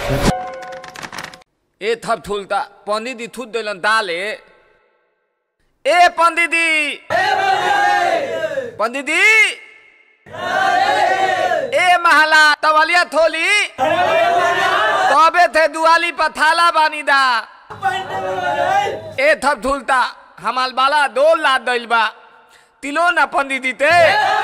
ए थप थुलता पंडित जी थूत दिलन दाले ए पंडित जी पंडित जी ए महला तवलिया थोली तबे थे दुआली पर थाला बानी दा ए थप थुलता हमाल बाला दो लाद दिल बा तिलो ना पंडित जी ते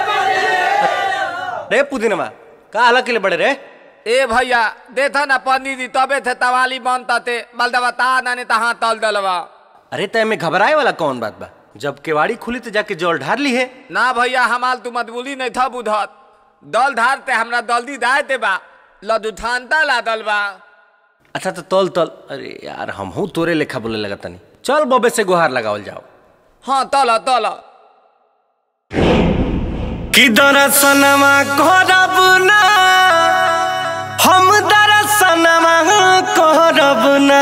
रे पुदीनमा का अलग के लिए बड़े रे ए भैया देखा ना पंडित जी तबे थे तवाली बनता थे बलदवा ता नाने तहाँ तल दलवा अरे तय में घबराए वाला कौन बात बा जब केवाड़ी खुली तो जाके जल ढार ली है ना भैया हमाल तू मजबूरी नहीं था बुधत दल धारते हमरा दल्दी दाए ते बा लदुठानता ला दल बा अच्छा तो तल तल अरे यार हम हूँ तोरे लेखा बोले लगा तनी चल बबे से गुहार लगावल जाओ हाँ तल तल कि दरसनमा करब ना हम दरसनमा करब ना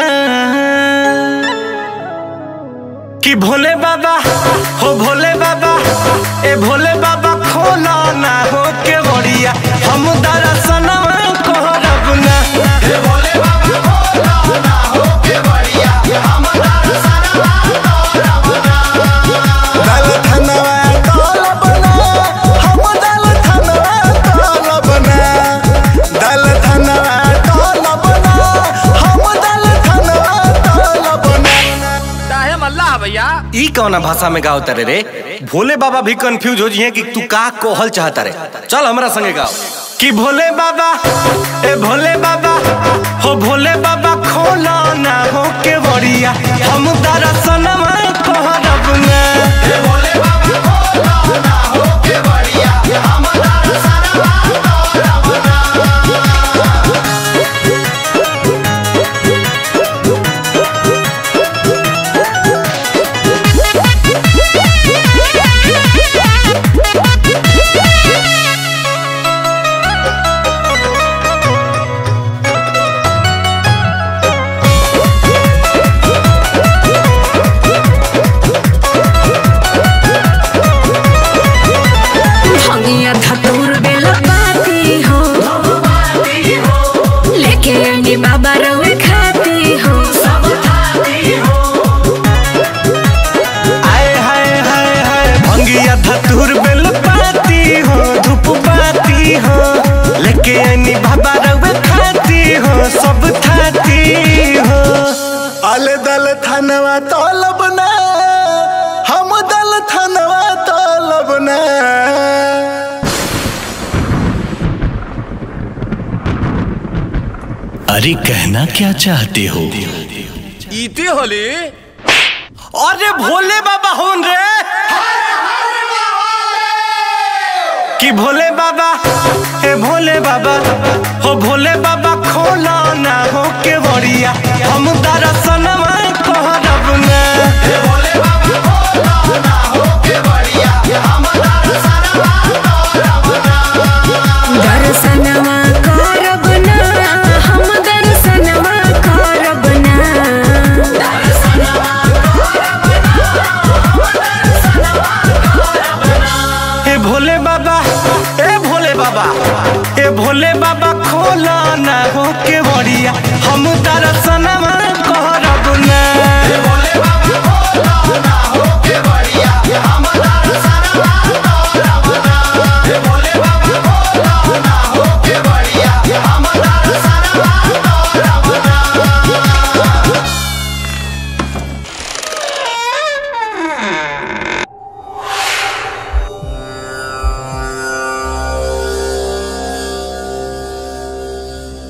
कि भोले बाबा हो भोले बाबा ए भोले बाबा खोला ना हो के बड़िया हम दरसनमा करब ना हे भोले बाबा खोला ना हो के बड़िया हम दरसनमा दल धनवा तोल बना हम दल धनवा तोल बना दल धनवा तोल बना हम दल धनवा तोल बना चाहे मल्ला भैया ई कौना भाषा में गाओ तारे रे भोले बाबा भी कंफ्यूज हो जिए कि तू का कोहल चाहता रे चल हमरा संगे गाओ कि भोले बाबा ए भोले बाबा हो भोले बाबा खोला ना हो के बड़िया हम दरसनमा कहरब ना ए भोले बाबा खोला ना हो के बड़िया हम दरसनमा कहरब ना भंगिया धतूर बेला पाती हो लेके आनी बाबा रवे खाती हो आए हाय हाय हाय भंगिया धतूर बेल पाती हो धूप पाती हो लेके आनी बाबा रवे खाती हो सब खाती हो अल दल धनवा तोल बना हम दल धनवा तोल बना अरे कहना क्या चाहते हो इती होली अरे भोले बाबा होन रे कि भोले बाबा ए भोले बाबा हो भोले बाबा खोला ना हो के बड़िया हम दरसनमा कहरब ना ए भोले बाबा खोला ना हो के बड़िया हम दरसनमा कहरब ना दर्शनवा करब ना हम दर्शनवा करब ना ए भोले बाबा ए भोले बाबा ए भोले बाबा खोला ना हो के बड़िया हम दरसनमा